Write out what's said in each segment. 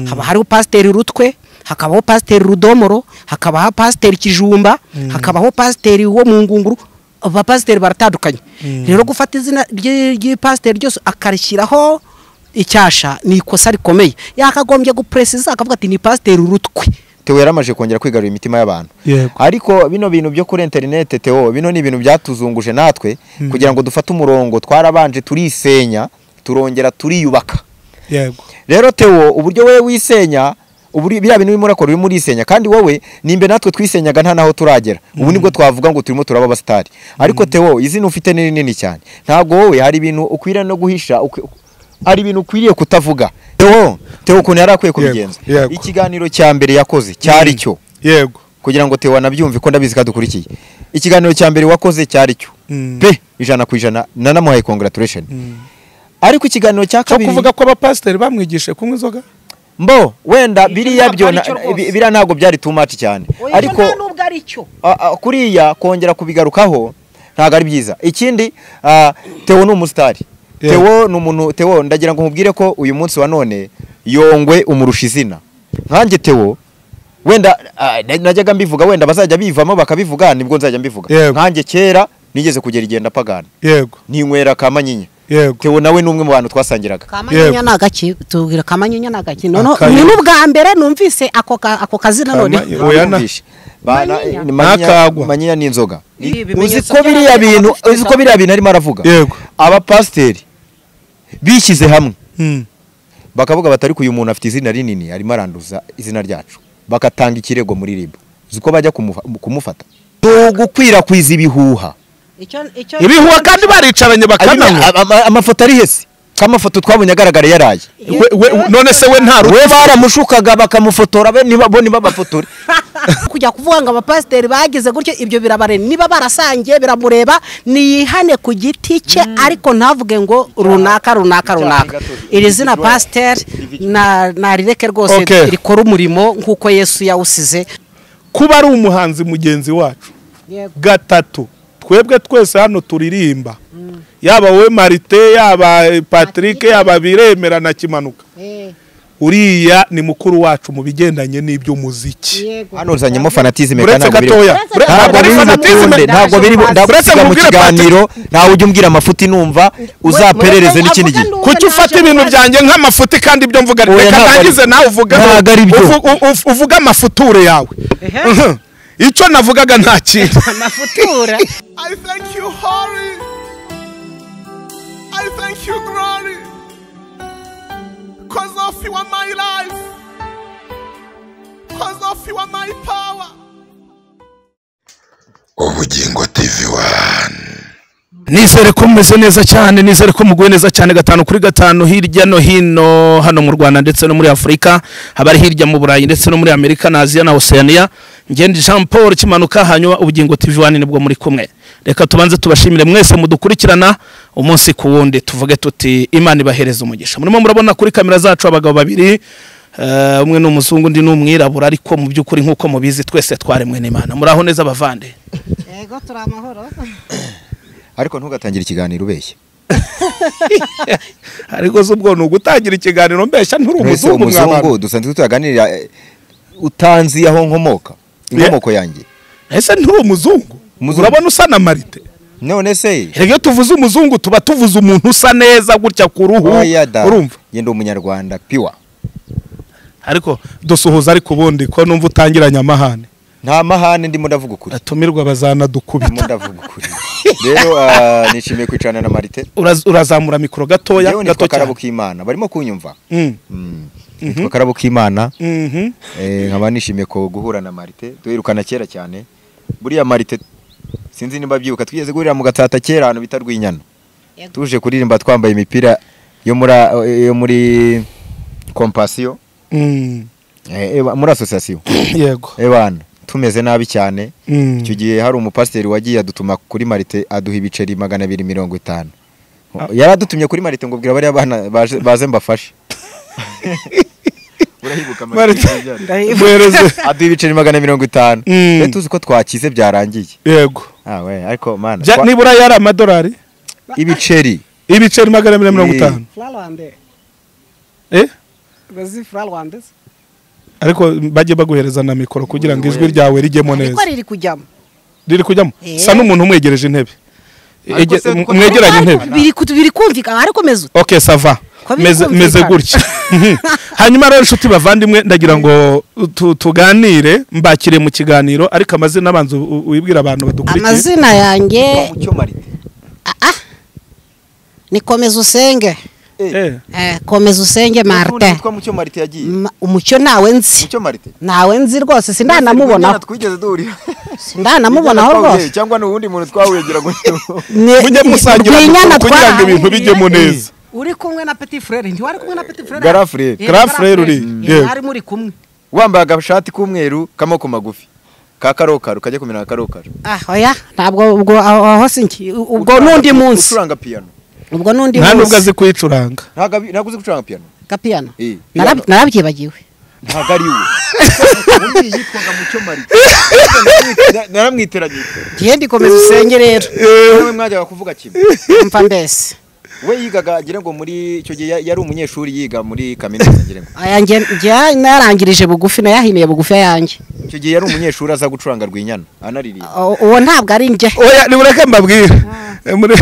haba hariho pasiteri rutwe hakabaho pasiteri rudomoro hakabaho pasiteri kijumba hakabaho pasiteri wo mu ngunguru abapasiteri baratandukanye rero gufata izina ry'ipasiteri ryose akarishyiraho icyasha ni ikosa rikomeye yakagombye gupuresiza akavuga ati ni pasiteri urutwe Theo yaramaje kongera kwigarurira imitima y'abantu Yego. ariko bino bintu byo kuri interinete Theo bino ni ibintu byatuzunguje natwe kugira ngo dufate umurongo twarabanje turisenya turongera turiyubaka yego rero Theo uburyo wowe wisenya uburi biriya bintu urimo urakora urimo urisenya kandi wowe nimbe natwe twisenyaga nta naho turagera ubu nibwo twavuga ngo turimo turaba abasitari ariko Theo izina ufite ni rinini cyane ntabwo wowe hari ibintu ukwiriye no guhisha ukwi- hari ibintu ukwiriye kutavuga Theo Theo ukuntu yari akwiye kubigenza yego. ikiganiro cya mbere yakoze cyari cyo yego kugira ngo Theo anabyumve ko ndabizi ko adukurikiye ikiganiro cya mbere wakoze cyari cyo Mm. pe ijana ku ijana nanamuhaye congratulation ariko ikiganiro cya cyo kabiri kuvuga ko abapasiteri bamwigishije kunywa inzoga mbo wenda Icyo biriya ntabwo byo aricyo na- rwose. bi- biriya ntabwo byari too much cyane ariko nubwo ari cyo a- a- kuriya kongera kubigarukaho ntabwo ari byiza ikindi a, Theo ni umusitari Yeah. Theo ni umuntu Theo ndagira ngo nkubwire ko uyu munsi wa none yongwe umurusha izina nkanjye Theo wenda a, na- najyaga mbivuga wenda bazajya bivamo bakabivuga nibwo nzajya mbivuga Yego. nkanjye kera nigeze kugera igenda pagana yego ninywera ka manyinya yego Theo nawe ni umwe mu bantu twasangiraga kamanyinya ni agaki tubwira kamanyinya ni agaki noneho Akayo. ni n'ubwa mbere numvise ako ka- ako kazina none Kamanyi- Oya na- Bumvishe. Bana- Manyinya. ni manyinya- Nakagwa. manyinya ni inzoga Ibi uzi bimenyetso ko biriya by'abana bintu bafite uzi ko inzoga. biriya bintu arimo aravuga yego abapasiteri bishyize hamwe Mm. bakavuga batari uyu muntu afite izina rinini arimo aranduza izina ryacu bagatanga ikirego muri ribu uzi ko bajya kumufa- kumufata si ugukwirakwiza ibihuha Icyo- icyo- ibihuha kandi baricaranye bakananywa Ama- ama- amafoto ari hese k'amafoto twabonye agaragara yaraye We- we- none se we nta we baramushukaga bakamufotora be niba bo ntibabafotore kujya kuvuga ngo abapasiteri bagize gutyo ibyo birabare niba barasangiye biramureba niyihane ku giti cye ariko ntavuge ngo runaka runaka runaka iri zina pasiteri na- narireke rwose Okay. rikora umurimo nk'uko yesu yawusize kuba ari umuhanzi mugenzi wacu gatatu twebwe twese hano turirimba yaba we marite yaba eh, patrick yaba biremera na kimanuka uriya ni mukuru wacu mu bigendanye n'iby'umuziki hano uzanyemo fanatizime uretse ntabwo biri- gatoya Ure- ure- ntabwo Ntabwo biri ari fanatism. bukunde ntabwo biri bu- ndagusiga mu mubwire kiganiro ntawe ujya umbwira amafuti numva uzaperereze n'ikindi gihe Avuga kuki ufata ibintu byanjye nk'amafuti kandi ibyo mvuga Oya, reka ntabwo ari- ndangize nawe uvuge ntabwo ari byo. uvu- u- u- uvuge amafuture yawe Mhm. icyo navugaga nta kintu amafutura I thank you, Holy. I thank you, Glory. Because of you are my life. Because of you are my power. ubugingo tv wani nizere ko mumeze neza cyane nizere ko muguwe neza cyane gatanu kuri gatanu hirya no hino hano mu rwanda ndetse no muri afurika haba ari hirya mu burayi ndetse no muri amerika na aziya na oceania ngende jean paul kimanuka hanyuma ubugingo tv wani nibwo muri kumwe reka tubanze tubashimire mwese mudukurikirana umunsi ku wundi tuvuge tuti imana ibahereze umugisha murimo murabona kuri kamera zacu abagabo babiri eh, umwe ni umuzungu undi ni umwirabura ariko mu by'ukuri nk'uko mubizi twese twaremwe n'imana muraho neza bavande yego turi amahoro ariko ntugatangire ikiganiro ubeshye ariko se ubwo ni ugutangira ikiganiro mbeshya nturi mwese umuzungu umuzungu mwabantu dusanzwe tuyaganirira eh, utanzi aho nkomoka inkomoko yanjye ese nturi umuzungu Umuzungu. urabona usa na marite none se rero iyo tuvuze umuzungu tuba tuvuze umuntu usa neza gutya ku ruhu oya da urumva ngenda umunyarwanda piwa ariko dusuhuza ariko ubundi ko numva utangiranye amahane nta mahane ndimo ndavuga ukuri atumirwa ndimo bazanadukubita ndavuga ukuri rero ah, nishimiye kwicarana na marite Uraz- urazamura mikoro gatoya yewe gato nitwa karabo cyane k'imana barimo kunyumva Mm, Mm. nitwa karabo k'imana mhm. Eh, nkaba nishimiye ko guhura na marite duherukana kera cyane buriya marite sinzi niba byibuka twigeze guhurira mu gatsata kera ahantu bita rwinyana Yego. tuje kuririmba twambaye imipira yo muri yo muri kompasiyo Mm, eh, eba- muri asosiyasiyo yego ebana tumeze nabi cyane Mm. icyo gihe hari umupasiteri wagiye adutuma kuri marite aduha ibiceri magana abiri mirongo itanu yari adutumye kuri marite ngo bwira bariya bana baje- baze mbafashe urahibuka Marite. ibyo ari? Muhereze- aduha ibiceri magana mirongo itanu Mm. rero tuzi ko twakize byarangiye yego ah we ariko mana Bya- twa- nibura yari amadolari ibiceri ibiceri magana abiri na mirongo Eh. itanu furarande eh bazifura rwandese ariko bajye baguhereza na mikoro kugira ngo ijwi ryawe rijyemo neza niko riri kujyamo riri kujyamo Eh. sa n'umuntu umwegereje intebe Ariko Ege- se m- ko- mwegeranye intebe biri ku- biri kumvikana ariko meze ok sava Ko biri meze kumvikana. meze gutya hanyuma rero inshuti bavandimwe ndagira ngo tu- tuganire mbakire mu kiganiro ariko amazina abanza u- u- wibwira abantu badukurikiye amazina yanjye mucyo marite ni komeza usenge Eh, Eh, Eh, komeza usenge n'utundi martin witwa mucyo marite yagiye Ma- umucyo nawe nzi mucyo marite nawe nzi rwose sindanamubonaho twigeze duhurira sindanamubonaho rwose cyangwa ni uwundi muntu twahugira gutyo Ni- mujye ni- musangira rwinyana mikoro kugira ngo twahangiriye. ibintu bijyemo neza uri kumwe na petit frere ntiwari kumwe na petit frere Grand frère. Eh, Grand Grand frère uri, Eh, yewe. mwari muri kumwe wambaye agashati k'umweru k'amaboko magufi ka karokaro kajya kumera nka karokaro ah oya ntabwo ubwo aho aho si njye U- ubwo Ucuranga- n'undi munsi ucuranga piyano ubwo n'undi nta nubwo munsi azi kuyicuranga ntabwo abi- ntabwo uzi gucuranga piyano gapiyano Eh, Narab- piyano. narabyibagiwe ntabwo ari we ubundi yitwaga mucyo marite naramwiteragiye ngiye ndikomeza usenge rero nawe mwajyaga kuvuga kimwe mva mbese we yigaga ngira ngo muri icyo gihe ya- yari umunyeshuri yiga muri kaminuza ngira ngo aya nge nge- narangirije bugufi nayahimiye bugufi ayanjye icyo gihe yari umunyeshuri aza gucuranga rwinyana anaririmba U- uwo ntabwo ari njye oya nibureke mbabwire Muri-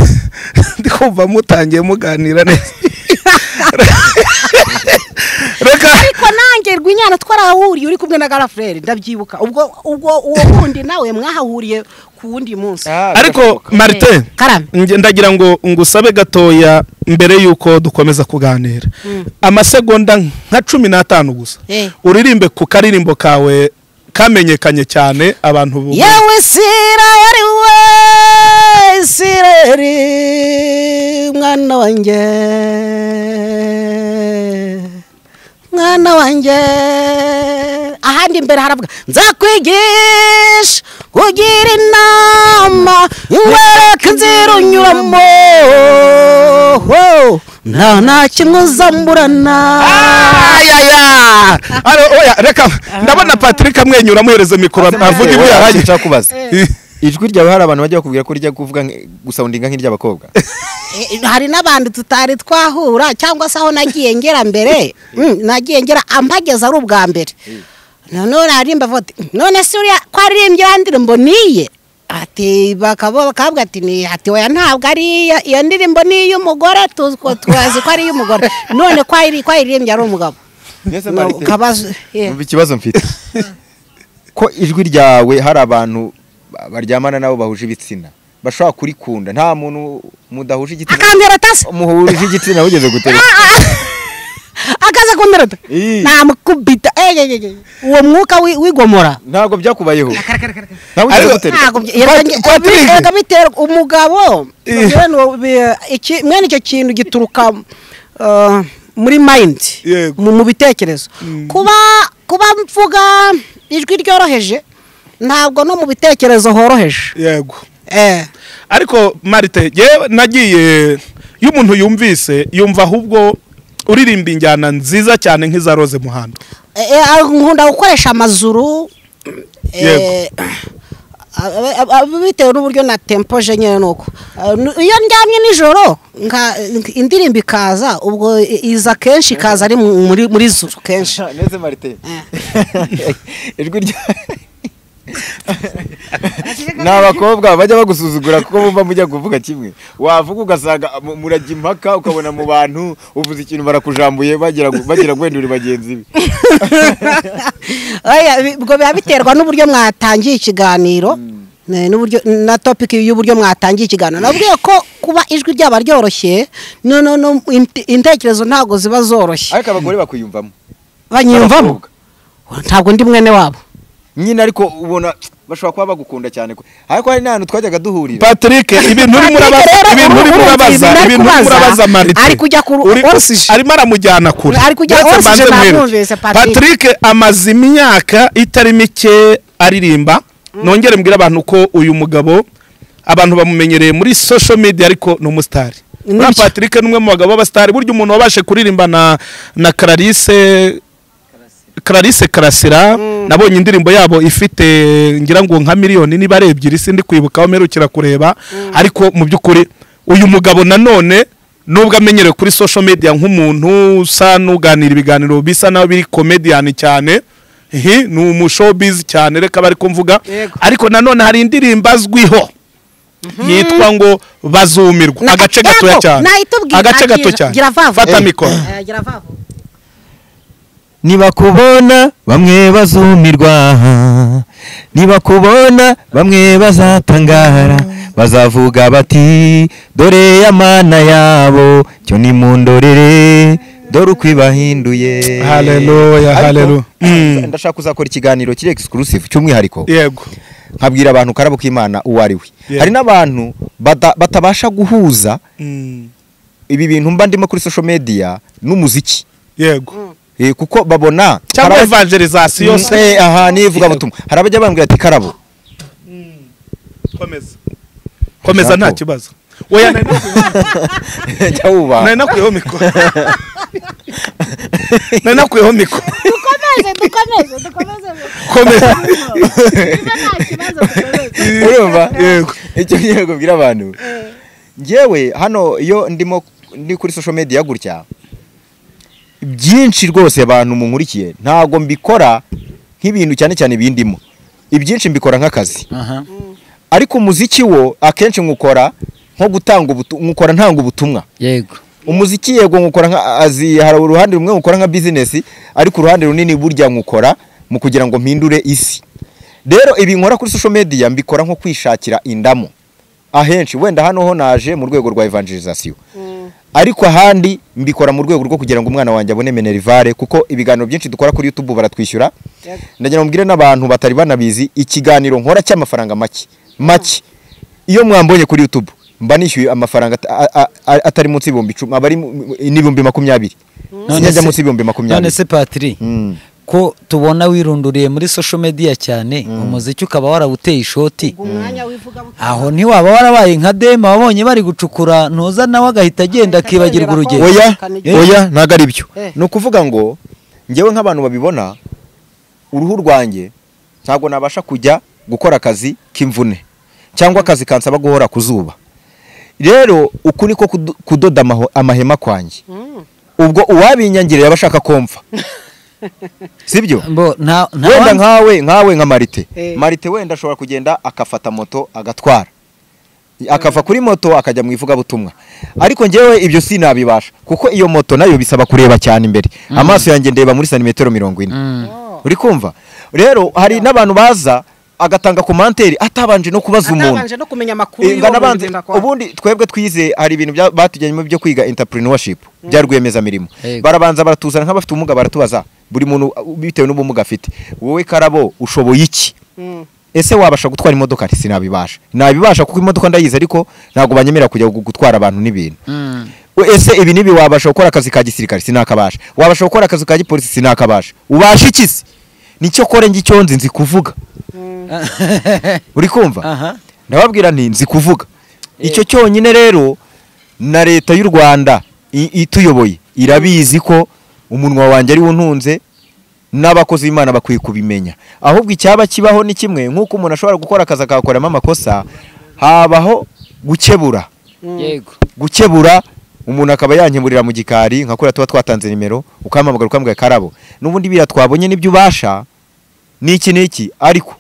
ndi kumva mutangiye muganira neza reka ariko nanjye rw'inyana twarahahuriye uri kumwe na garafurere ndabyibuka ubwo ubwo uwo wundi nawe mwahahuriye ku wundi munsi ariko marite karame nge- ndagira ngo ngusabe gatoya mbere y'uko dukomeza kuganira amasegonda nka cumi n'atanu gusa Eh. uririmbe ku karirimbo kawe kamenyekanye cyane abantu bu- yewe sirayeli we sirayeli mwana wanjye mwana wanjye ahandi imbere haravuga nzakwigisha ugira inama wereka inzira unyuramo ho, nta nta kimwe uzamburana ayaya Ara, oya reka ndabona patrick amwenyura amuhereza mikoro avuga ibyo yaraye nshaka kubaza ijwi ryawe hari abantu bajya bakubwira ko rijya kuvuga nk- gusawundinga nk'iry'abakobwa Eh, hari n'abandi tutari twahura cyangwa se aho nagiye ngera mbere mm, nagiye ngera ampageze ari ubwa mbere noneho narimba vuba ati none se uriya ko aririmbye ya ndirimbo niye ati bakaba bakabwa ati ni ati oya ntabwo ari iya- iyo ndirimbo ni iy'umugore tuzi ko- twazi ko ari iy'umugore none ko ayiri- ko ayiririmbye ari umugabo mbese No, kabazo yeah. Umva ikibazo mfite ko ijwi ryawe hari abantu ba- baryamana nabo bahuje ibitsina bashobora kurikunda nta muntu mudahuje igitsina akantera tase muhuje igitsina ugeze gutera akaza kundereta Ii. namukubita Eh, eh, eh, eh. uwo mwuka wi- wigomora ntabwo byakubayeho nawe ugeze Ariko- gutera ntabwo Pat- Patrick. bitera umugabo Eh. bagira ngo bi- iki- mwene icyo kintu gituruka uh, muri mayindi Yego. mu mu bitekerezo kuba kuba mvuga ijwi ryoroheje ntabwo no mu bitekerezo horoheje yego Eh, ariko marite yewe nagiye iyo umuntu yumvise yumva ahubwo uririmba injyana nziza cyane nk'iza roze muhando eh, eh, nkunda gukoresha amazuru eh, a- a- a- bitewe n'uburyo na tempo je nyine nuko Eh, nu- iyo ndyamye nijoro nka indirimbo ikaza ubwo i- iza kenshi ikaza ari mu- muri muri zuru kenshi neze marite ijwi rya ni abakobwa bajya bagusuzugura kuko bumva mujya kuvuga kimwe wavuga ugasanga mu- murajya impaka ukabona mu bantu uvuze ikintu barakujambuye bagira ngo- bagira guhendura bagenzi be Oya, bi- ubwo biba biterwa n'uburyo mwatangiye ikiganiro eh, n'uburyo na topic y'uburyo mwatangiye ikiganiro nabwiye ko kuba ijwi ryaba ryoroshye no no no int- intekerezo ntabwo ziba zoroshye ariko abagore bakwiyumvamo banyiyumvamo abakobwa. ntabwo ndi mwene wabo nyine ariko ubona bashobora kuba bagukunda cyane ko- ariko hari n'ahantu twajyaga duhurira patrick ibintu Patrick, urimo urabaza rero, ibintu uru- urimo urumva urabaza ibintu ari ibintu urimo kubaza, urabaza marite ari kujya ku ru- Uri- orange. arimo aramujyana kure Ari kujya Ndetse orange, mbanze ntabwo mwereke. yumvise Patrick. patrick amaze imyaka itari mike aririmba nongere mbwire abantu ko uyu mugabo abantu bamumenyereye muri social media ariko ni umusitari Ni Buriya byo. patrick ni umwe mu bagabo b'abasitari burya umuntu wabashe kuririmba na na clarisse clarisse karasira nabonye indirimbo yabo ifite ngira ngo nka miliyoni niba ari ebyiri sindi kwibuka aho mperukira kureba ariko mu by'ukuri uyu mugabo nanone nubwo amenyerewe kuri social media nk'umuntu usa n'uganira ibiganiro bisa naho biri comedian cyane ihi ni umushobizi cyane reka bari kumvuga Yego. ariko nanone hari indirimbo azwiho yitwa ngo bazumirwa Na- agace Yego, gatoya cyane nahita ubwira- agace nagira- gato cyane gira vava. fata Eh. mikoro Eh, gira vava. nibakubona bamwe bazumirwa nibakubona bamwe bazatangara bazavuga bati dore ya mana yabo cyo nimundorere dore uko ibahinduye Hallelujah, Ariko, hallelujah. Mm. ndashaka kuzakora ikiganiro kiri exclusive cy'umwihariko yego nkabwira abantu karabo k'imana uwo ari we Yeah. hari n'abantu bata- batabasha guhuza ibi bintu mba ndimo kuri social media n'umuziki yego Eh, kuko babona cyangwa karabo- evangelization Mm, eh, aha ni ivugabutumwa hari abajya bambwira ati karabo komeza komeza nta kibazo oya nari nakuyeho- jya wubaha nari nakuyeho mikoro nari nakuyeho mikoro dukomeze dukomeze dukomeze komeza niba nta kibazo dukomeze urumva Yego. icyo ngiye kubwira abantu ngewe hano iyo ndimo ndi kuri social media gutya byinshi rwose abantu munkurikiye ntabwo mbikora nk'ibintu cyane cyane bindimo ibyinshi mbikora nk'akazi ariko umuziki wo akenshi nkukora nko gutanga ubutu- nkukora ntanga ubutumwa yego umuziki yego nkukora nka azi hari uruhande rumwe nkukora nka bizinesi ariko uruhande runini burya nkukora mu kugira ngo mpindure isi rero ibi nkora kuri social media mbikora nko kwishakira indamo ahenshi wenda hano ho naje mu rwego rwa evangelization ariko ahandi mbikora mu rwego rwo kugira ngo umwana wanjye abone minerivare kuko ibiganiro byinshi dukora kuri youtube baratwishyura ndagira ngo mbwire n'abantu batari banabizi ikiganiro nkora cy'amafaranga make make iyo mwambonye kuri youtube mba nishyuye amafaranga ata- a- a- a- atari munsi y'ibihumbi icumi aba ari mu- n'ibihumbi makumyabiri None sinajya se- munsi y'ibihumbi none makumyabiri se patiri Mm. ko tubona wirunduriye muri social media cyane umuziki ukaba warawuteye ishoti umwanya w'ivugabutumwa aho ntiwaba warabaye nka dema wabonye bari gucukura ntuza nawe agahita agenda Agahita akibagirwa yongera urugendo kumva. oya Eh. oya ntabwo ari byo Eh. ni ukuvuga ngo ngewe nk'abantu babibona uruhu rwanjye ntabwo nabasha kujya gukora akazi k'imvune cyangwa akazi kansaba guhora ku zuba rero uku niko kudo- kudoda amaho- amahema kwanjye ubwo uwabinyangiriye yaba ashaka komva sibyo Mbo, nta- nta wenda wandi- nkawe nkawe nka marite Eh. marite wenda ashobora kugenda akafata moto agatwara akava kuri moto akajya mu ivugabutumwa ariko ngewe ibyo sinabibasha kuko iyo moto nayo bisaba kureba cyane imbere amaso yanjye ndeba muri santimetero mirongo ine Mm. uri kumva rero hari n'abantu baza agatanga komanteri atabanje no kubaza umuntu atabanje no kumenya amakuru Eh, ngana y'uwo muntu abanza ugenda kwa- ubundi twebwe twize hari ibintu bya- batujyanyemo byo kwiga entrepreneurship bya rwiyemezamirimo Yego. barabanza baratuzana nk'abafite ubumuga baratubaza buri muntu uh, bitewe n'ubumuga afite wowe karabo ushoboye iki Mm. ese wabasha gutwara imodoka ati sinabibasha nabibasha kuko imodoka ndayizi ariko ntabwo banyemerera kujya gu- gutwara abantu n'ibintu Mm. We, ese ibi n'ibi wabasha gukora akazi ka gisirikare sinakabasha wabasha gukora akazi ka gipolisi sinakabasha ubasha iki se nicyo kore ngicyo nzi nzi kuvuga uri kumva Aha. ndababwira nti nzi kuvuga icyo cyonyine rero na leta y'u rwanda i- ituyoboye irabizi ko umunwa wanjye ari untunze n'abakozi b'imana bakwiye kubimenya ahubwo icyaba kibaho ni kimwe nk'uko umuntu ashobora gukora akazi akakoramo amakosa habaho gukebura yego gukebura umuntu akaba yankemurira mu gikari nka kuriya tuba twatanze nimero ukampamagara ukamugaye karabo n'ubundi biriya twabonye n'ibyo ubasha n'iki n'iki ariko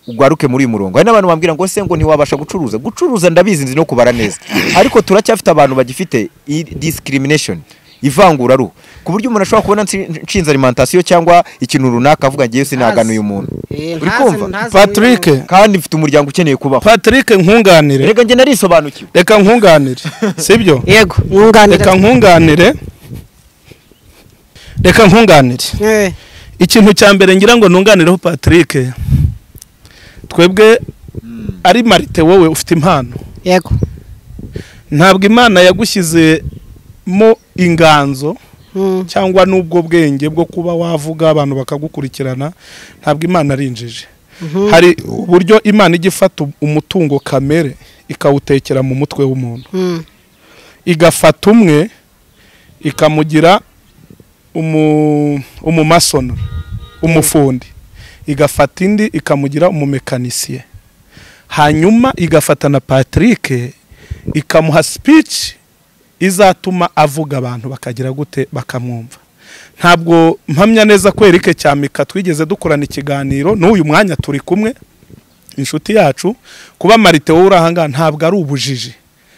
ugaruke muri uyu murongo hari n'abantu bambwira ngo se ngo ntiwabasha gucuruza gucuruza ndabizi nzi no kubara neza ariko turacyafite abantu bagifite i- discrimination ivanguraruhu ku buryo umuntu ashobora kubona nsi- nshinze alimentation cyangwa ikintu runaka avuga ngewe sinagana uyu muntu Eh, uri ntazi- kumva ntazi Patrick uyu muntu. kandi mfite umuryango ukeneye kubaho patrick nkunganire reka njye narisobanukiwe reka nkunganire sibyo yego mwunganira reka nkunganire reka nkunganire Eh, ikintu cya mbere ngira ngo nunganireho patrick twebwe ari marite wowe ufite impano yego ntabwo imana yagushyizemo inganzo Mm. cyangwa n'ubwo bwenge bwo kuba wavuga abantu bakagukurikirana ntabwo imana ari injiji hari uburyo imana ijya ifata umutungo kamere ikawutekera mu mutwe w'umuntu Mm. igafata umwe ikamugira umu- umumasonara umufundi igafata indi ikamugira umumekanisiye hanyuma igafata na patrick ikamuha speech izatuma avuga abantu bakagira gute bakamwumva ntabwo mpamya neza ko erike cyamika twigeze dukorana ikiganiro n'uyu mwanya turi kumwe inshuti yacu kuba marite wowe uri ahangaha ntabwo ari ubujiji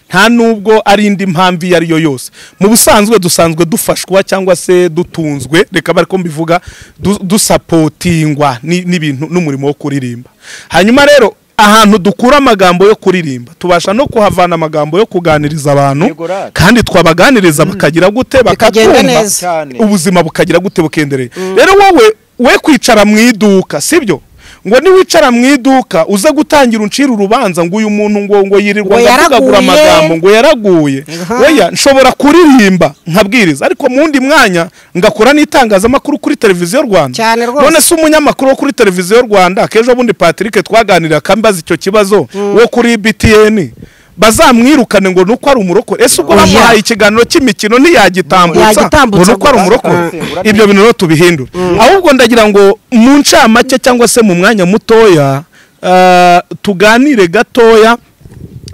nta nubwo ari indi mpamvu iyo ari yo yose mu busanzwe dusanzwe dufashwa cyangwa se dutunzwe reka bari ko mbivuga du- dusapotingwa ni- n'ibintu n'umurimo wo kuririmba hanyuma rero ahantu dukura amagambo yo kuririmba tubasha no kuhavana amagambo yo kuganiriza abantu Yego, rad. kandi twabaganiriza bakagira gute Bikagenda bakatwumva neza. Cyane. ubuzima bukagira gute bukendereye rero wowe we kwicara mu iduka sibyo ngo niwicara mu iduka uze gutangira uncira urubanza ngo uyu muntu ngo ngo yirirwa Ngo ndavugagura yaraguye. amagambo ngo yaraguye Aha. weya nshobora kuririmba nkabwiriza ariko mu wundi mwanya ngakora n'itangazamakuru kuri televiziyo rwanda Cyane rwose. none se umunyamakuru wo kuri televiziyo rwanda kejo bundi patrick twaganirira akambaza icyo kibazo wo kuri btn bazamwirukane ngo nuko ari umurokore ese ubwo Oya. bamuhaye ikiganiro cy'imikino ntiyagitambutsa ngo Yagitambutsa nuko ari gusa. umurokore Mm. ibyo bintu rero tubihindure ahubwo ndagira ngo mu ncamake cyangwa se mu mwanya mutoya ah, tuganire gatoya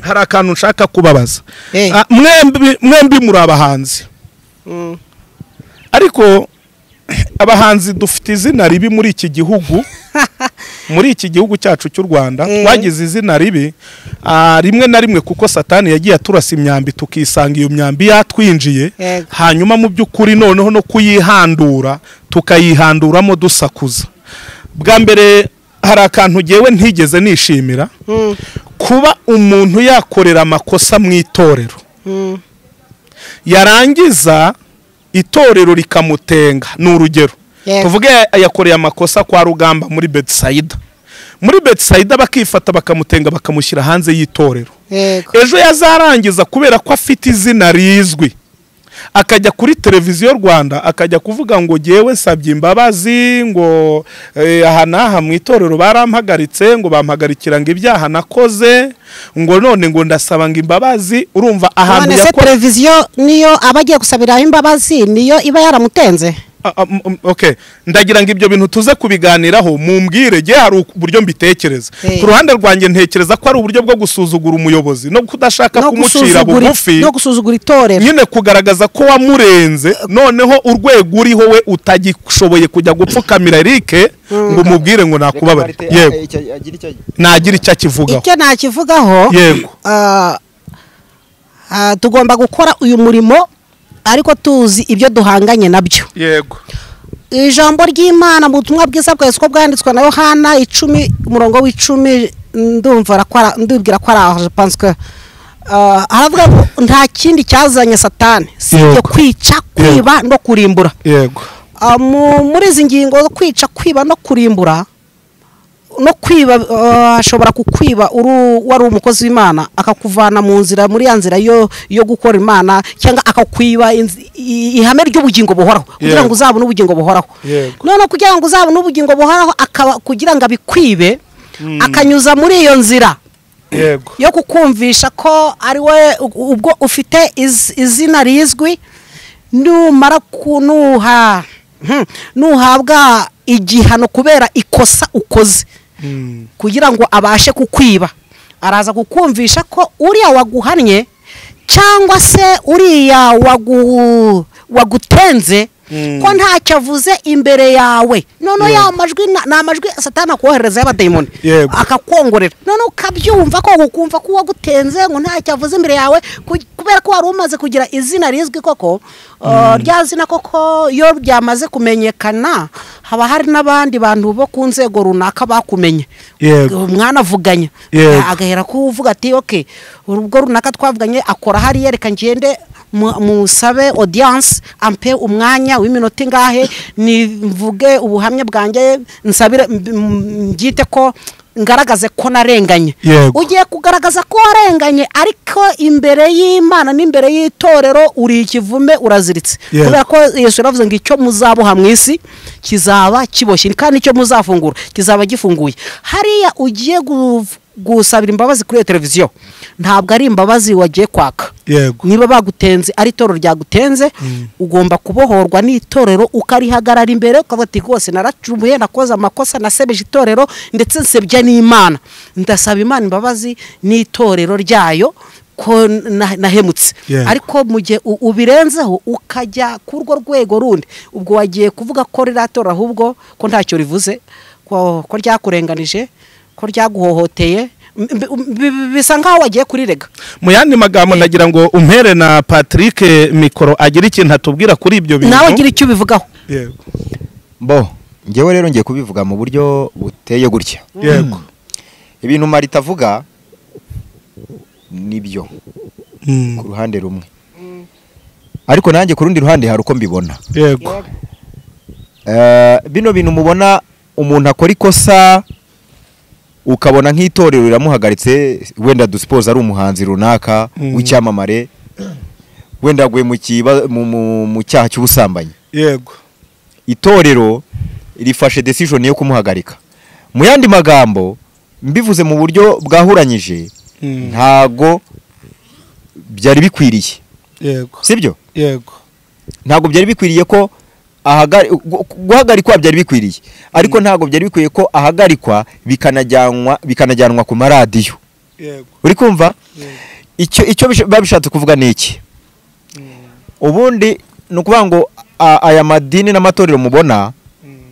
hari akantu nshaka kubabaza Eh. Ah, mwembi mwembi muri abahanzi ariko abahanzi dufite izina ribi muri iki gihugu muri iki gihugu cyacu cy'u rwanda Eh. twagize izina ribi ah, rimwe na rimwe kuko satani yagiye aturasa imyambi tukisanga iyo myambi yatwinjiye Yego. hanyuma mu by'ukuri noneho no kuyihandura tukayihanduramo dusakuza bwa mbere hari akantu ngewe ntigeze nishimira kuba umuntu yakorera amakosa mu itorero yarangiza itorero rikamutenga ni urugero Yego. tuvuge yakoreye amakosa kwa rugamba muri betisayida muri betisayida bakifata bakamutenga bakamushyira hanze y'itorero yego ejo yazarangiza kubera ko afite izina rizwi akajya kuri televiziyo rwanda akajya kuvuga ngo ngewe nsabye imbabazi ngo eh, aha n'aha mu itorero barampagaritse ngo bampagarikira ngo ibyaha nakoze ngo none ngo ndasaba ngo imbabazi urumva ahantu none se yakora- televiziyo niyo aba agiye gusabiraho imbabazi niyo iba yaramutenze Ah, ah, mm, mm, okay ndagira ngo ibyo bintu tuze kubiganiraho mumbwire jye hari uku- uburyo mbitekereza Eh. ku ruhande rwanjye ntekereza ko ari uburyo bwo gusuzugura umuyobozi no kudashaka no kumucira gusuzugura bugufi no gusuzugura itorero nyine kugaragaza ko wamurenze noneho urwego uriho we utagishoboye kujya gupfukamira erike ngo umubwire ngo nakubabare yego nagira icyo akivugaho icyo nakivugaho yego ah, ah, tugomba gukora uyu murimo ariko tuzi ibyo duhanganye nabyo yego ijambo ry'imana mu butumwa bwiza bwese ko bwanditswe na yohana icumi umurongo w'icumi ndumva ko ari- ndibwira ko ari aho jepanske haravuga ngo nta kindi cyazanye satani si ibyo Yego. kwica kwiba no kurimbura yego Ah, mu- muri izi ngingo zo kwica kwiba no kurimbura no kwiba ah, ashobora kukwiba uri wari umukozi w'imana akakuvana mu nzira muri ya nzira yo yo gukora imana cyangwa akakwiba inz- i- ihame ry'ubugingo buhoraho kugira ngo Yego. uzabone ubugingo buhoraho Yego. none kugira ngo uzabone ubugingo buhoraho akaba kugira ngo abikwibe akanyuza muri iyo nzira yego yo kukumvisha ko ari we u- ubwo ufite iz- izina rizwi numara ku- nuha hmm, nuhabwa igihano kubera ikosa ukoze kugira ngo abashe kukwiba araza kukumvisha ko uriya waguhannye cyangwa se uriya wagu wagutenze ko ntacyo avuze imbere yawe noneho ya majwi na- ni amajwi satani akohereza y'abadayimoni Yego. akakongorera noneho ukabyumva ko ukumva ko uwagutenze ngo ntacyo avuze imbere yawe ku- kubera ko wari umaze kugira izina rizwi koko uh, rya zina koko iyo ryamaze kumenyekana haba hari n'abandi bantu bo ku nzego runaka bakumenye Yego. mwanavuganye Yego. agahera ko uvuga ati ok urubwo runaka twavuganye akora hariya reka ngende mu- musabe audience ampe umwanya w'iminota ingahe nivuge ubuhamya bwanjye nsabire mb- m- mbyite ko ngaragaze ko narenganye Yego. ugiye kugaragaza ko warenganye ariko imbere y'imana n'imbere y'itorero uri ikivume uraziritse Yego. kubera ko yesu yaravuze ngo icyo muzaboha mu isi kizaba kiboshye kandi icyo muzafungura kizaba gifunguye hariya ugiye gu- gusabira imbabazi kuri iyo televiziyo ntabwo ari imbabazi wagiye kwaka yego niba bagutenze ari itorero ryagutenze ugomba kubohorwa n'itorero ukarihagarara imbere ukavuga ati rwose naracumuye nakoze amakosa nasebeje itorero ndetse nsebya n'imana ndasaba imana imbabazi n'itorero ryayo ko na- nahemutse Yeah. ariko mu gihe u- ubirenzeho ukajya ku urwo rwego rundi ubwo wagiye kuvuga ko riratora ahubwo ko ntacyo rivuze ko ko ryakurenganije ko ryaguhohoteye m- m- bi- bisa nk'aho wagiye kurirega mu yandi magambo nagira ngo umpere na patrick mikoro agire ikintu atubwira kuri ibyo bintu nawe ugira icyo ubivugaho Yego. bo ngewe rero ngiye kubivuga mu buryo buteye gutya yego ibintu marita avuga nibyo Mm. ku ruhande rumwe ariko nanjye ku rundi ruhande hari uko mbibona yego Eh, bino bintu mubona umuntu akora ikosa ukabona nk'itorero riramuhagaritse wenda dusipoza ari umuhanzi runaka Mm. w'icyamamare wenda yaguye mu kiba- mu- mu- mu cyaha cy'ubusambanyi yego itorero rifashe decision yo kumuhagarika mu yandi magambo mbivuze mu buryo bwahuranyije Mm. ntago byari bikwiriye yego sibyo yego ntago byari bikwiriye ko ahagari- gu- guhagarikwa byari bikwiriye ariko ntago byari bikwiye ko ahagarikwa bikanajyanwa bikanajyanwa ku maradiyo yego uri kumva icyo icyo bish- biba bishatse kuvuga ni iki ubundi ni ukuvuga ngo a- aya madini n'amatorero mubona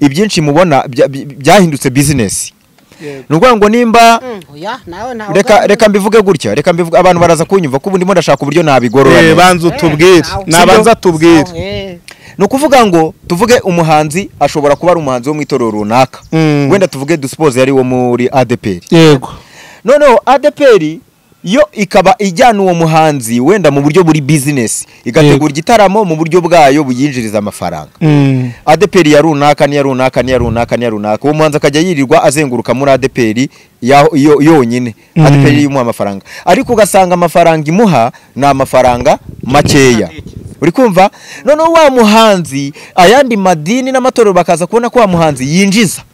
ibyinshi mubona bya- by- byahindutse bizinesi ni ukuvuga ngo nimba oya nawe nawe reka reka mbivuge gutya reka mbivuge abantu baraza kunyumva ko ubu ndimo ndashaka uburyo nabigorora Eh, neza. banza utubwire nawe. nabanza tubwire ni ukuvuga ngo tuvuge umuhanzi ashobora kuba ari umuhanzi wo mu itorero runaka Mm. wenda tuvuge dusipoze yari uwo muri adeperi yego noneho adeperi yo ikaba ijyana uwo muhanzi wenda mu buryo buri bizinesi Yego. igategura igitaramo mu buryo bwayo buyinjiriza amafaranga Mm. adeperi ya runaka niya runaka niya runaka niya runaka uwo muhanzi akajya yirirwa azenguruka muri adeperi ya- yo- yonyine Mm. adeperi imuha amafaranga ariko ugasanga amafaranga imuha ni amafaranga makeya uri kumva noneho wa muhanzi ayandi madini n'amatorero bakaza kubona ko wa muhanzi yinjiza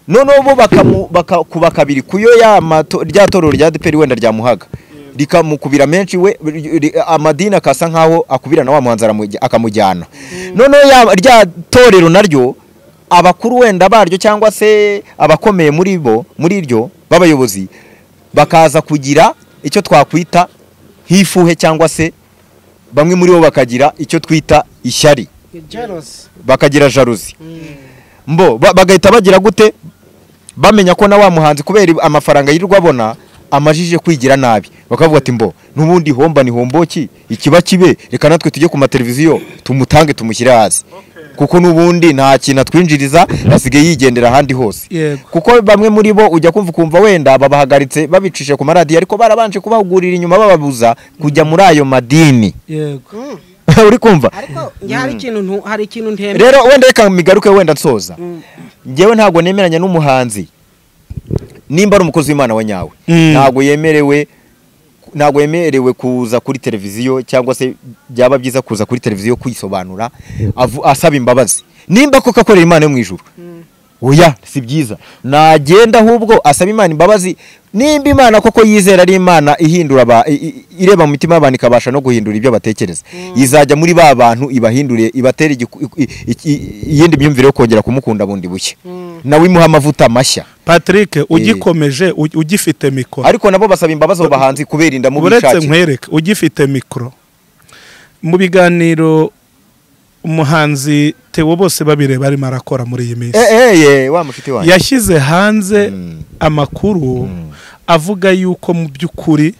noneho bo bakamu- bakakuba kabiri kuyo ya mato- rya torero rya adeperi wenda ryamuhaga rikamukubira menshi we ri- ri- amadini akasa nkaho akubirana wa muhanzi aramuj- akamujyana noneho ya- rya torero naryo abakuru wenda baryo cyangwa se abakomeye muri bo muri ryo b'abayobozi bakaza kugira icyo twakwita nk'ifuhe cyangwa se bamwe muri bo bakagira icyo twita ishyari bakagira jaruzi mbo ba- bagahita bagira gute bamenya ko na wa muhanzi kubera amafaranga yirirwa abona amajije kwigira nabi bakavuga ati mbo n'ubundi homba ni homboki ikiba kibe reka natwe tujye ku mateleviziyo tumutange tumushyire hasi kuko n'ubundi nta kintu atwinjiriza asigaye yigendera ahandi hose Yego. kuko bamwe muri bo ujya kumva ukumva wenda babahagaritse babicishe ku maradiyo ariko barabanje kubahugurira inyuma bababuza kujya muri ayo madini yego uri kumva ariko njye hari ikintu ntu- hari ikintu ntemera rero wenda reka migaruke wenda nsoza ngewe ntabwo nemeranya n'umuhanzi nimba ari umukozi w'imana wa nyawe Mm. ntabwo yemerewe ntabwo yemerewe kuza kuri televiziyo cyangwa se byaba byiza kuza kuri televiziyo kwisobanura avu- asaba imbabazi nimba koko akorera imana yo mu ijuru oya si byiza nagenda ahubwo asaba imana imbabazi nimba imana koko yizera ari imana ihindura aba- i- i- ireba mu mitima y'abantu ikabasha no guhindura ibyo batekereza izajya muri ba bantu ibahinduriye ibatera igiku- i- i- i- iyindi myumvire yo kongera kumukunda bundi bushya nawe imuha amavuta mashya patrick ugikomeje u- ugifite mikoro ariko nabo basaba imbabazi abo bahanzi kubera inda mu uretse bishakira nkwereke ugifite mikoro mu biganiro umuhanzi tewo bose babireba arimo arakora muri iyi minsi eee wa mushiti wanjye yashyize hanze Mm. amakuru avuga yuko mu by'ukuri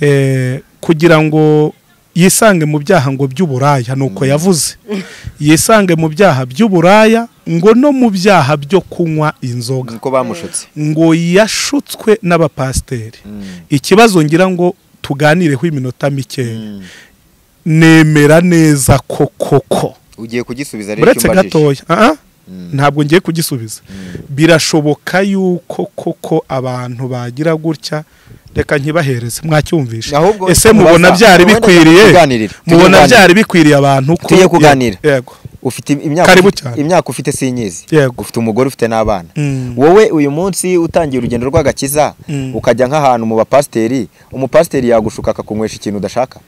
eh, kugira ngo yisange mu byaha ngo by'uburaya ni uko yavuze yisange mu byaha by'uburaya ngo no mu byaha byo kunywa inzoga niko bamushutse ngo yashutswe n'abapasiteri ikibazo ngira ngo tuganireho iminota mikeya nemera neza ko koko ugiye kugisubiza rero uretse icyo umbajije. gatoya ah, ah, ntabwo ngiye kugisubiza birashoboka yuko koko abantu bagira gutya reka nkibahereze mwacyumvishe Ahubwo ese mubona tubaza. byari Wenda bikwiriye tuganirire. mubona Tuganirire. byari bikwiriye abantu ko Tujye kuganira. yego ufite imyaka Karibu ufite- cyane. imyaka ufite sinyizi Yego. ufite umugore ufite n'abana Mm. wowe uyu munsi utangiye urugendo rw'agakiza Mm. ukajya nk'ahantu mu bapasiteri umupasiteri yagushuka akakunywesha ikintu udashaka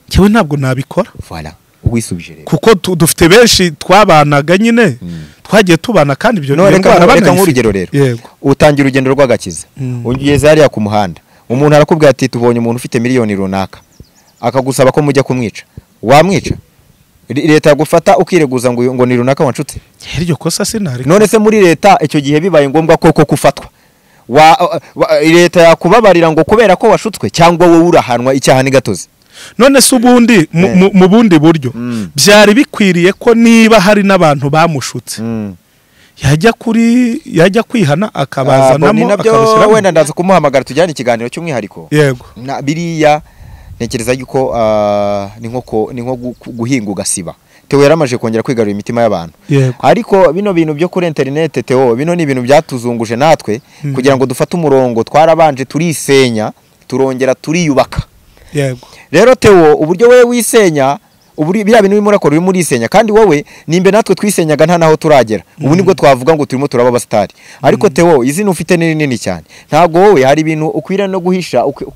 njyewe ntabwo nabikora voilà wisubije rero kuko tu- dufite benshi twabanaga nyine twagiye tubana kandi ibyo No, iyo reka- ndwara reka banayifite. nk'urugero rero yego utangira urugendo rw'agakiza Mm. ugeze hariya ku muhanda umuntu arakubwira ati tubonye umuntu ufite miliyoni runaka akagusaba ko mujya kumwica wamwica Li- leta yagufata ukireguza ngo ngo ni runaka wanshutse iryo kosa sinari none se muri leta icyo gihe bibaye ngombwa koko kufatwa wa, wa, leta yakubabarira ngo kubera ko washutswe cyangwa wowe urahanwa icyaha n'igatozi none se ubundi mu- Eh. mu- mu bundi buryo Mm. byari bikwiriye ko niba hari n'abantu bamushutse mm. yajya kuri yajya kwihana akabazanamo nabyo akabashyiramo wenda ndaza kumuhamagara tujyane ikiganiro cy'umwihariko yego na biriya ntekereza yuko ah, ni nko ko- ni nko gu- guhinga ugasiba Theo yaramaje kongera kwigarura imitima y'abantu Yego. ariko bino bintu byo kuri interineti Theo bino ni ibintu byatuzunguje natwe kugira ngo dufate umurongo twarabanje turisenya turongera turiyubaka yego rero Theo uburyo wowe wisenya uburi biriya bintu urimo urakora urimo urisenya kandi wowe nimbe natwe twisenyaga nta naho turagera ubu nibwo twavuga ngo turimo turaba abasitari ariko Theo izina ufite ni rinini cyane ntabwo wowe hari ibintu ukwiriye no guhisha ukwi-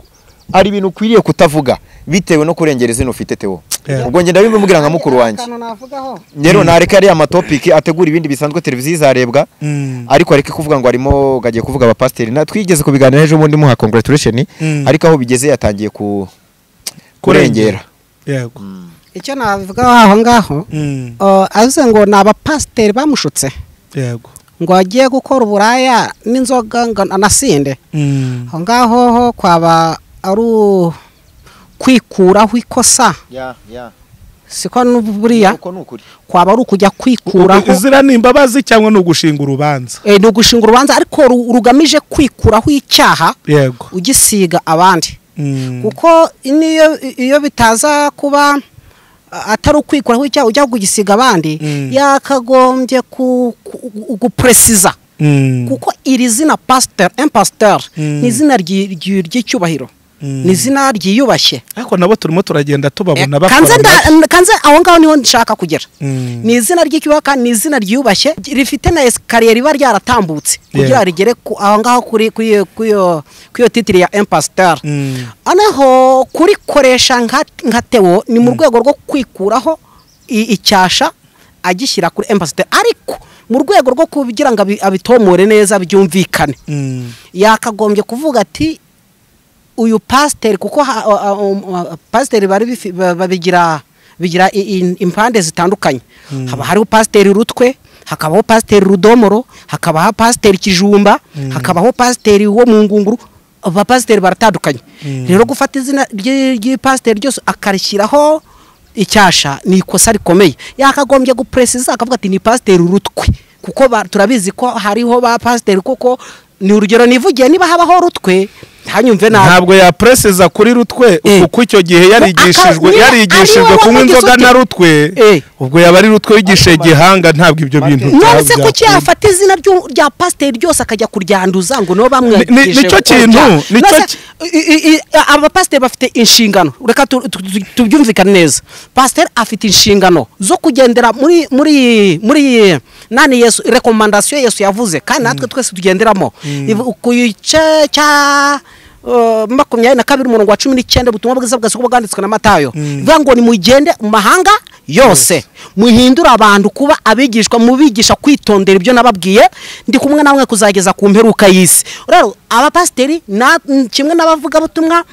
hari ibintu ukwiriye kutavuga bitewe no kurengera izina ufite Theo Yeah. ubwo ngenda bimubwira nka mukuru wanjye akantu navugaho rero nareka ariya matopiki ategura ibindi bisanzwe televiziyo izarebwa Mm. ariko areke kuvuga ngo arimo gagiye kuvuga abapasiteri Na- twigeze kubiganira ejo bundi muha congratulation Mm. ariko aho bigeze yatangiye ku kurengera yego icyo nabivugaho aho ngaho Mm. uh, avuze ngo ni abapasiteri bamushutse yego ngo agiye gukora uburaya n'inzoga ngo anasinde Mm. aho ngaho ho kwaba ari u- kwikuraho ikosa siko buriya uko ni ukuri kwaba ari ukujya kwikuraho izira ni imbabazi cyangwa ni ugushinga urubanza Eh, ni ugushinga urubanza ariko ru- rugamije kwikuraho icyaha yego ugisiga abandi Mm. kuko niyo iyo bitaza kuba a- atari ukwikuraho icyaha ujya kugisiga abandi Mm. yakagombye ku- ku- gupresiza Mm. kuko iri zina pasiteri impasiteri Mm. ni izina ryi- ryi- ry'icyubahiro Mm. ni izina ryiyubashye ariko nabo turimo turagenda tubabona bakora kanze nda- nabo. kanze aho ngaho niho nshaka kugera Mm. ni izina ry'icyubahiro kandi ni izina ryiyubashye rifite na esikariye riba ryaratambutse kugira Yego. rigere ku- aho ngaho kuri kuri iyo- kuri iyo kuri iyo titiri ya impasiteri Mm. noneho kurikoresha nka nka tewo ni mu rwego rwo kwikuraho i- icyasha agishyira kuri impasiteri ariko mu rwego rwo kugira ngo abi- abitomore neza byumvikane Mm. yakagombye kuvuga ati uyu pasiteri kuko ha- a- a- um, a- pasiteri bari bifi- ba- babigira bigira i- i- impande zitandukanye haba hariho pasiteri rutwe hakabaho pasiteri rudomoro hakabaho pasiteri kijumba hakabaho pasiteri wo mu ngunguru abapasiteri baratandukanye rero gufata izina ry- ry'ipasiteri ryose akarishyiraho icyasha ni ikosa rikomeye yakagombye gupresiza akavuga ati ni pasiteri urutwe kuko ba- turabizi ko hariho ba pasiteri kuko ni urugero nivugiye niba habaho rutwe ntanyumve nabi ntabwo yapresiza kuri rutwe Eh. kuko icyo gihe yarigishijwe Aka- yarigishijwe ari kunywa wowe inzoga wavuze na uti- rutwe Eh. ubwo yaba ari rutwe wigishije gihanga ntabwo ibyo bintu byaba nonese kuki byakunda. yafata izina ryu- rya pasiteri ryose akajya kuryanduza ngo nibo Ni- ni- bamwigishije nicyo gukora kintu, ibyaha. nicyo Nonese, ki- i- i- i- abapasiteri bafite inshingano reka tu- tu- tu- tubyumvikane neza pasiteri afite inshingano zo kugendera muri muri muri nani yesu rekomandasiyo yesu yavuze kandi natwe twese tugenderamo Ivu- ku gice cya uh, makumyabiri na kabiri umurongo wa cumi n'icyenda ubutumwa bwiza bwasoko bwanditswe na matayo bivuga ngo nimugende mu mahanga yose muhindure abantu kuba abigishwa mubigisha kwitondera ibyo nababwiye ndi kumwe namwe kuzageza ku mperuka y'isi rero abapasiteri na- n- kimwe n'abavugabutumwa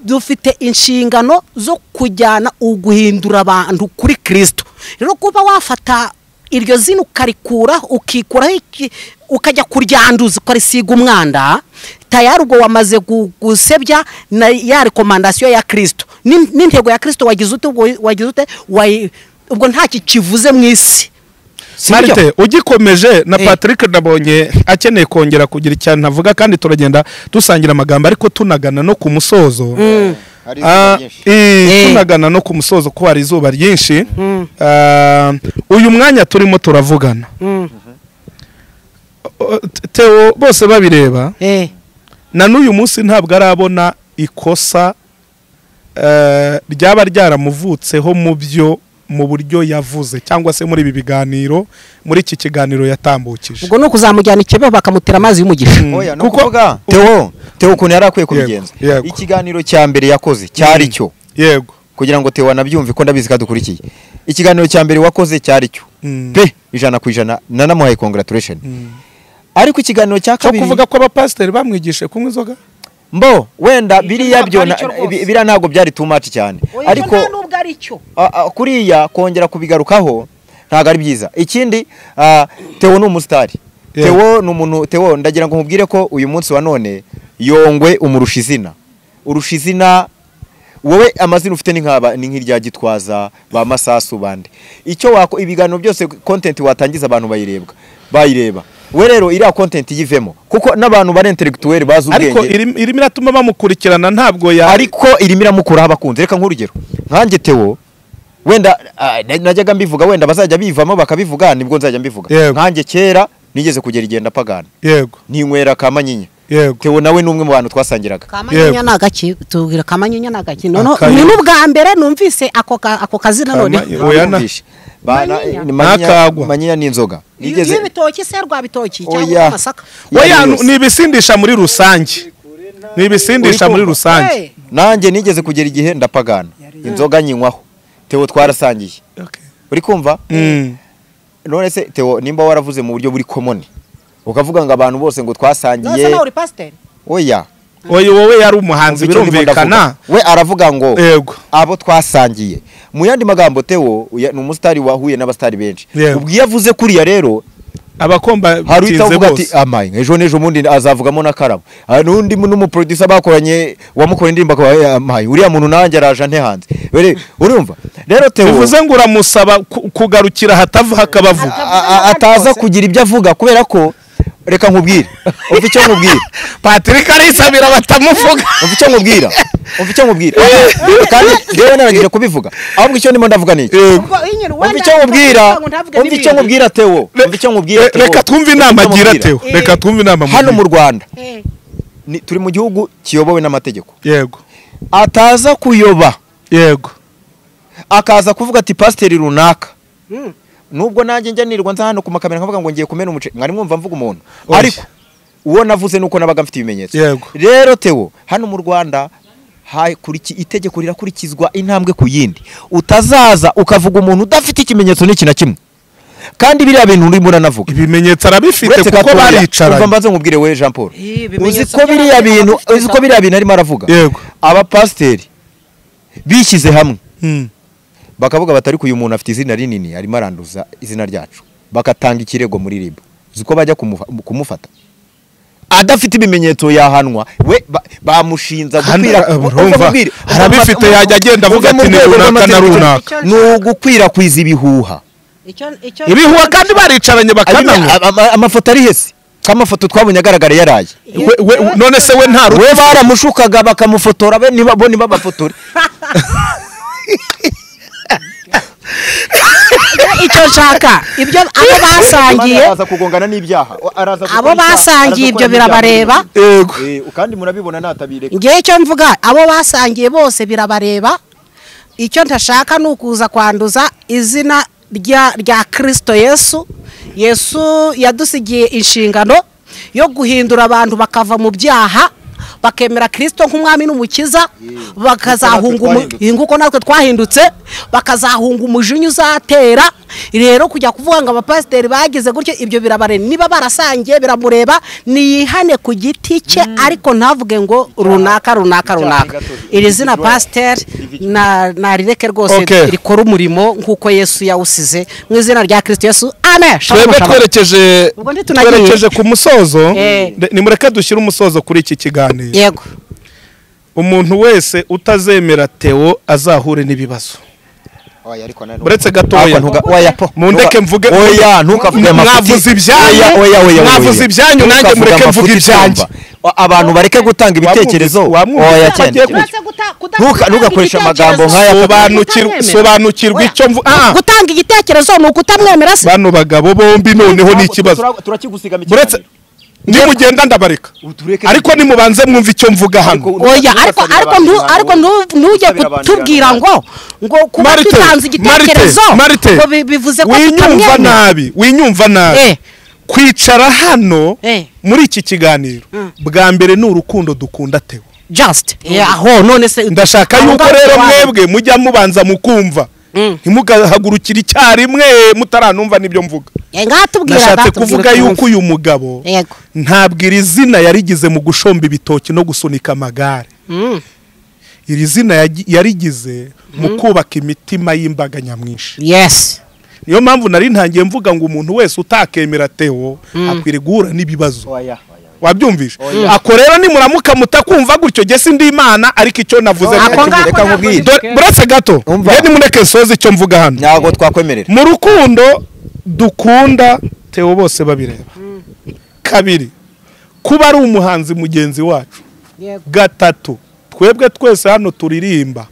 dufite inshingano zo kujyana uguhindura abantu kuri kirisito rero kuba wafata iryo zina ukarikuraho ukikuraho iki- ukajya kuryanduza ukarisiga umwanda tayari ubwo wamaze gu- gusebya na ya rekomandasiyo ya kirisito N'in- n'intego ya kirisito wagize ute ubwo- wagize ute Wayi- ubwo ntacyo kivuze mu isi Si byo? marite ugikomeje na Eh. patrick nabonye akeneye kongera kugira icyane avuga kandi turagenda dusangira amagambo ariko tunagana no ku musozo hari Ah, izuba ryinshi. eh, Eh. tunagana no ku musozo ko hari izuba ryinshi Ah, uyu mwanya turimo turavugana Uh, Theo bose babireba Eh, na n'uyu munsi ntabwo arabona ikosa eh, ryaba ryaramuvutseho mu byo mu buryo yavuze cyangwa se muri ibi biganiro muri iki kiganiro yatambukije ubwo ni ukuzamujyana ikebe bakamutera amazi y'umugisha oya no kuko- kuvuga Theo Theo ukuntu yari akwiye kubigenza yego. ikiganiro cya mbere yakoze cyari cyo yego kugira ngo Theo anabyumve ko ndabizi ko adukurikiye ikiganiro cya mbere wakoze cyari cyo Mm. pe ijana ku ijana nanamuhaye congratulation ariko ikiganiro cya cyo kabiri kuvuga ko abapasiteri bamwigishe kunywa inzoga mbo wenda Ibyo biriya ntabwo byo ari cyo na- rwose. bi- biriya ntabwo byari too much cyane ariko nubwo ari cyo a- a- kuriya kongera kubigarukaho ntabwo ari byiza ikindi a, Theo ni umusitari Yeah. Theo ni umuntu Theo ndagira ngo nkubwire ko uyu munsi wa none yongwe umurusha izina urusha izina wowe amazina ufite ni nk'aba ni nk'irya gitwaza ba masasu bande icyo wako ibiganiro byose content watangiza abantu bayirebwa bayireba we rero iriya content yivemo kuko n'abantu bari intellectuel bazi ubwenge ariko irimo irimo iratuma bamukurikirana ntabwo ya ariko irimo iramukuraho abakunzi reka nk'urugero nkanjye tewo wenda ah, na- najyaga mbivuga wenda bazajya bivamo bakabivuga nibwo nzajya mbivuga Yego. nkanjye kera nigeze kugera igihe ndapagana yego ninywera ka manyinya yego tewo nawe ni umwe mu bantu twasangiraga Yego. kamanyinya ni agaki tubwira kamanyinya ni agaki noneho Akayo. ni n'ubwa mbere numvise ako ka- ako kazina none Kamanyi- Oya, na- Bamwumvishe. Ba- na- Manyinya. ni manyinya- Ntakagwa. manyinya ni inzoga nigeze y'ibitoki se rwabitoki cyangwa oya amasaka Oya, yose. ni ibisindisha muri rusange ni ibisindisha muri Uri kumva? rusange nanjye nigeze kugera igihe ndapagana inzoga nyinywaho tewo twarasangiye uri kumva Mm. none se Theo nimba waravuze mu buryo buri komoni ukavuga ngo abantu bose ngo nose twasangiye nawe uri pasiteri oya oya wowe yari umuhanzi umva icyo ndimo birumvikana ndavuga. we aravuga ngo yego abo twasangiye mu yandi magambo Theo uya- ni umusitari wahuye n'abasitari benshi Yego. ubwo iyo avuze kuriya rero abakomba hari uhita bitinze avuga ati bose amaye ejo n'ejo bundi azavugamo n'akarabo hari n'undi mu- n'umuproducer bakoranye wamukoreye indirimbo akaba "Eh, amaye uriya muntu nanjye araje ante hanze Bere- urumva rero Theo bivuze ngo uramusaba ku- kugarukira hatava hakabavu a- a- ataza kugira ibyo avuga kubera ko reka nkubwire umva icyo nkubwira patrick arisabira batamuvuga umva icyo nkubwira umva icyo nkubwira kandi rero narangije kubivuga ahubwo icyo ndimo ndavuga ni iki ubwo inyiri umva icyo nkubwira umva icyo nkubwira Theo umva icyo nkubwira Re- Theo. reka twumve inama Umva icyo agira nkubwira. teo reka twumve inama hano mu mugira. Rwanda ni- turi mu gihugu kiyobowe n'amategeko yego ataza kuyoba yego akaza kuvuga ati pasiteri runaka nubwo nanjye njya nirwa nza hano ku makamera nkavuga ngo ngiye kumena umuceri mwari mwumva mvuga umuntu Oya. ariko uwo navuze nuko nabaga mfite ibimenyetso Yego. rero Theo hano mu Rwanda hakuriki- itegeko rirakurikizwa intambwe ku yindi utazaza ukavuga umuntu udafite ikimenyetso n'iki na kimwe kandi biriya bintu urimo uranavuga ibimenyetso arabifite Uretse kuko gatoya, Umva baricaranye mbanze nkubwire we Jean Paul Eh, ibimenyetso uzi ko by'abandi biriya ntabwo bintu dufite uzi ko za- biriya bintu arimo aravuga Yego. abapasiteri bishyize hamwe Mm. bakavuga bati ariko uyu muntu afite izina rinini arimo aranduza izina ryacu bagatanga ikirego muri ribu uzi ko bajya kumufa- kumufata adafite ibimenyetso yahanwa we ba- bamushinza Hano, gukwira- eh, Umva urumva, mbwire, arabifite yajya agenda avuga Uve mu ati ni rwego runaka na rw'amategeko. runaka ni ugukwirakwiza ibihuha ibihuha kandi baricaranye bakananywa Ama- ama- amafoto ari hese kamafoto twabonye agaragara yaraye We- we- none se we nta we baramushukaga bakamufotora be niba bo ntibabafotore icyo nshaka ibyo abo basangiye araza kugongana n'ibyaha araza abo gukora icyaha, basangiye araza ibyo gukora n'ibyaha. birabareba yego Eh, kandi murabibona natabireka ngewe icyo mvuga abo basangiye bose birabareba icyo ntashaka ni ukuza kwanduza izina rya rya kirisito yesu yesu yadusigiye inshingano yo guhindura abantu bakava mu byaha bakemera kirisito nk'umwami n'umukiza bakazahunga umu- twahindutse. inguko natwe twahindutse bakazahunga umujinya uzatera rero kujya kuvuga ngo abapasiteri bagize gutyo ibyo birabare niba barasangiye biramureba niyihane ku giti cye ariko ntavuge ngo runaka runaka runaka iri zina pasiteri na- narireke rwose Okay. rikora umurimo nk'uko yesu yawusize mu izina rya kirisito yesu amen Shalom, twebwe shalom. twerekeje Ubwo ntitunagiye. twerekeje ku musozo Eh. de- nimureke dushyire umusozo kuri iki kiganiro yego umuntu wese utazemera Theo azahure n'ibibazo uretse gatoya mundeke mvuge oya ntukavuge mwavuze ibyanyu mwavuze ibyanyu nanjye mureke mvuge ibyanjye abantu bareke gutanga ibitekerezo wamwumvise oya ko cyane agiye ku- Ntuka- ntugakoreshe amagambo nk'aya. Sobanukirwa- sobanukirwa icyo mvu ah gutanga igitekerezo ni ukutamwemera se bano bagabo bombi noneho ni ikibazo turakigusiga mu uretse kiganiro. nimugenda ndabareka Utureke- ariko nimubanze mwumva icyo mvuga hano Ariko- oya ariko Ntugasabire ariko abantu ntu ijambo. ariko ntu- ntujye Ntugasabire abantu kutubwira ijambo. ngo ngo kuba Marite, dutanze igitekerezo Marite, ngo bi- Marite, bivuze ko winyumva tutamwemera nabi winyumva nabi Eh. kwicara hano Eh. muri iki kiganiro bwa mbere ni urukundo dukunda Theo just yeah, aho none se ndashaka aho yuko ngaho rero tuba- mwebwe mujya mubanza mukumva ntimugahagurukire icyarimwe mutaranumva n'ibyo mvuga Eh, ngatubwira nashatse ngatubwira kuvuga ukuntu yuko uyu mugabo yego ntabwo iri zina yarigize mu gushomba ibitoki no gusunika amagare Mm. iri zina yagi- yarigize mu kubaka imitima y'imbaga nyamwinshi yes niyo mpamvu nari ntangiye mvuga ngo umuntu wese utakemera tewo akwiriye guhura n'ibibazo wabyumvishe ako rero nimuramuka mutakumva gutyo jye sindi imana ariko icyo navuze Ako ntacyo ngako reka nkubwire. navuze. Dore- buretse gato Umva. rero nimureke soze icyo mvuga hano ntabwo twakwemerera mu rukundo dukunda tewo bose babireba kabiri kuba ari umuhanzi mugenzi wacu Yego. gatatu twebwe twese hano turirimba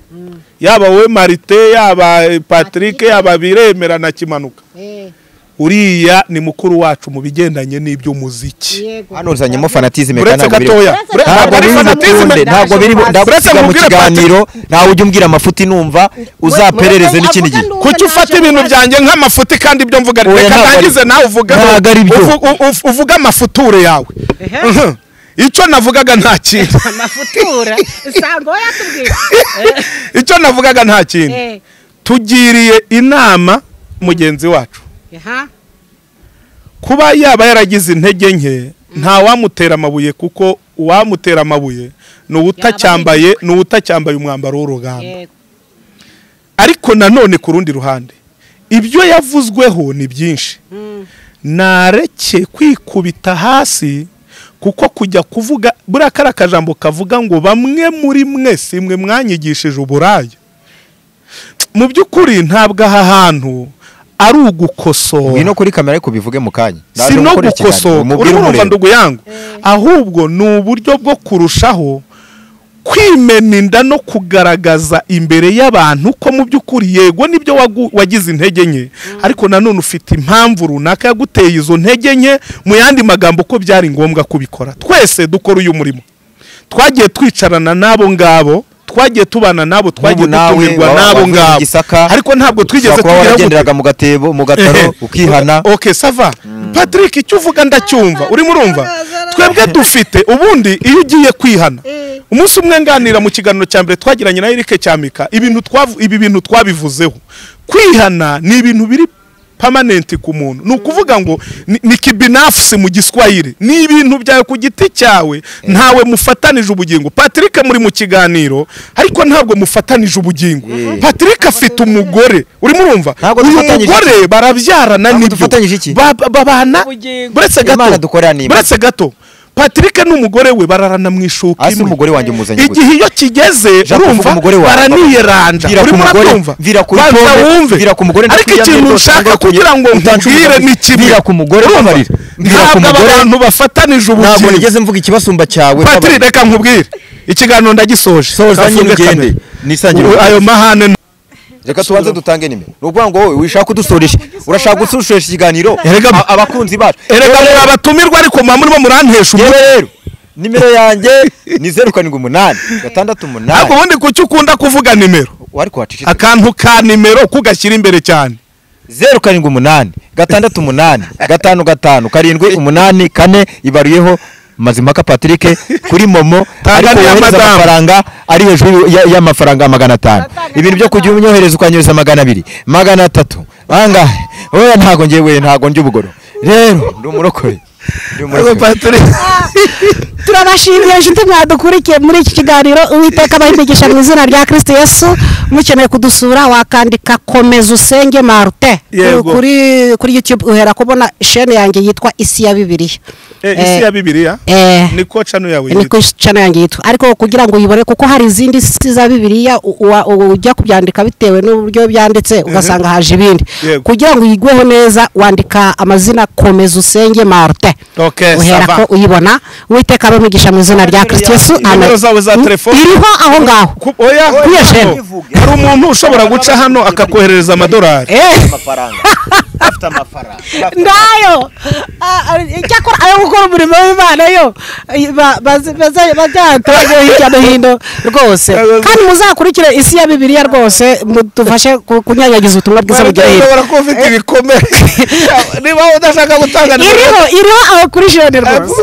yaba wowe marite yaba eh, patrick yaba biremera na kimanuka Eh, uriya ni mukuru wacu mu bigendanye n'iby'umuziki yego hano uzanyemo fanatizime uretse ntabwo biri- gatoya Uretse ure- ntabwo ntabwo ari biri fanatisme bukunde, ntabwo biri bu- ntabwo Uretse usiga mu mubwire kiganiro ntawe ujya umbwira amafuti numva uzaperereze n'ikindi gihe kuki ufata ibintu byanjye nk'amafuti kandi ibyo mvuga Oya, reka ntabwo ari- ndangize nawe uvuge ntabwo ari byo. uvu- u- u- uvuge amafuture yawe Mhm. icyo navugaga nta kintu amafutura usanga wowe yatubwira icyo navugaga nta kintu Eh, tugiriye inama mugenzi wacu aha, kuba yaba yaragize intege nke nta wamutera amabuye kuko uwamutera amabuye ni uwutacyambaye ni uwutacyambaye umwambaro w'urugamba yego ariko nanone ku rundi ruhande ibyo yavuzweho ni byinshi Mm. nareke kwikubita hasi kuko kujya kuvuga buriya kariya kajambo kavuga ngo bamwe muri mwese mwe mwanyigishije uburaya mu by'ukuri ntabwo aha hantu ari ugukosora ngwino kuri kamera ariko ubivuge mu kanya si no gukosora urimo urumva ndugu yangu ahubwo ni uburyo bwo kurushaho kwimena inda no kugaragaza imbere y'abantu ko mu by'ukuri yego nibyo wagu- wagize intege nke ariko nanone ufite impamvu runaka yaguteye izo ntege nke mu yandi magambo ko byari ngombwa kubikora twese dukora uyu murimo twagiye twicarana n'abo ngabo twagiye tubana nabo twagiye Nk'ubu nawe dutumirwa wa- n'abo wavuye mu ngabo Gisaka, ariko ntabwo twigeze kuba tugera gute. waragenderaga mu gatebo mu gataro Ehe. ukihana ok sava patrick icyo uvuga ndacyumva urimo urumva twebwe dufite ubundi iyo ugiye kwihana umunsi umwe nganira mu kiganiro cya mbere twagiranye na erike cyamika ibintu twavu- ibi bintu twabivuzeho kwihana ni ibintu biri pamanenti ku muntu ni ukuvuga ngo ni- ni kibinafusi mu giswahili ni ibintu byawe ku giti cyawe ntawe mufatanije ubugingo patrick muri mu kiganiro ariko ntabwo mufatanije ubugingo patrick afite umugore urimo urumva Ntabwo uyu dufatanyije iki? mugore barabyarana Ntabwo nibyo dufatanyije iki? Ba- ba- babana Ubugingo. buretse Imana gato dukorera ni imana. buretse gato patrick n'umugore we bararana mu ishuka hasi imwe umugore wanjye umuzanye gusa igihe iyo kigeze Ushaka kuvuga urumva umugore wawe, baraniyeranja Vira ku urimo mugore, urabyumva vira kuri banza pome, wumve vira ku mugore ariko ndakwiyamye ikintu rwose, nshaka ndakuye. kugira ngo Utange nkubwire umugore. ni kimwe Vira ku mugore, Urumva? babarira. Vira ku ntabwo mugore. abantu bafatanije ntabwo ubugingo nigeze mvuga ikibasumba cyawe patiri babarira. reka nkubwire ikiganiro ndagisoje Soza nyine Kafunge ugende. kamera. Nisangire Ubu ayo mahane nta- reka tubanze dutange nimero ni ukuvuga ngo wowe wishaka kudusoresha urashaka gusoresha ikiganiro Erega- A- abakunzi bacu erega muri abatumirwa ariko mwamurimo murantesha umutwe yewe rero nimero yanjye ni zeru karindwi umunani gatandatu ntabwo umunani ubundi kuki ukunda kuvuga nimero ariko wacecetse akantu ka nimero kugashyira imbere cyane zeru karindwi umunani gatandatu umunani gatanu gatanu karindwi umunani kane ibaruyeho mazimpaka patrick kuri momo ariko Tanganiya wohereza madamu. amafaranga ari hejuru ya- y'amafaranga magana atanu ibintu byo kujya unyohereza ukanyohereza magana abiri magana atatu angahe oya ntago njyewe ntago njya ubugoro rero ndi umurokore Ndi umurokore. turabashimiye inshuti mwadukurikiye muri iki kiganiro uwiteka abahimegesha mu izina rya kirisiti yesu mukeneye kudusura wakandika komeza usenge marute Yego. kuri kuri youtube uhera kubona shene yanjye yitwa isi ya bibiliya isi ya bibiliya eh, ni ko cano yawe ni yitwa. kuri channel yanjye yitwa ariko kugira ngo uyibone kuko hari izindi si za bibiliya u- uwa- u- ujya kubyandika bitewe n'uburyo byanditse ugasanga haje ibindi Yego. kugira ngo uyigweho neza wandika amazina komeza usenge marute Ok, uhera ça va. ko uyibona uwiteka abamugisha mu izina rya kirisito yesu nimero zawe za Mm, telefone. iriho aho ngaho Ku- oya Kuri iyo shene. hano. hari umuntu ushobora guca hano akakoherereza amadolari Eh, ndayo Ah, ah, icyakora ayo gukora umurimo w'imana yo eh, ba- bazi- baza- bazayatoze hirya no hino rwose kandi muzakurikire isi ya bibiliya rwose mudufashe ku- kunyanyagiza ubutumwa bwiza bugera hirya ushobora kuba ufite ibikomere niba udashaka gutanga nimero iriho iriho aho kuri jene rwose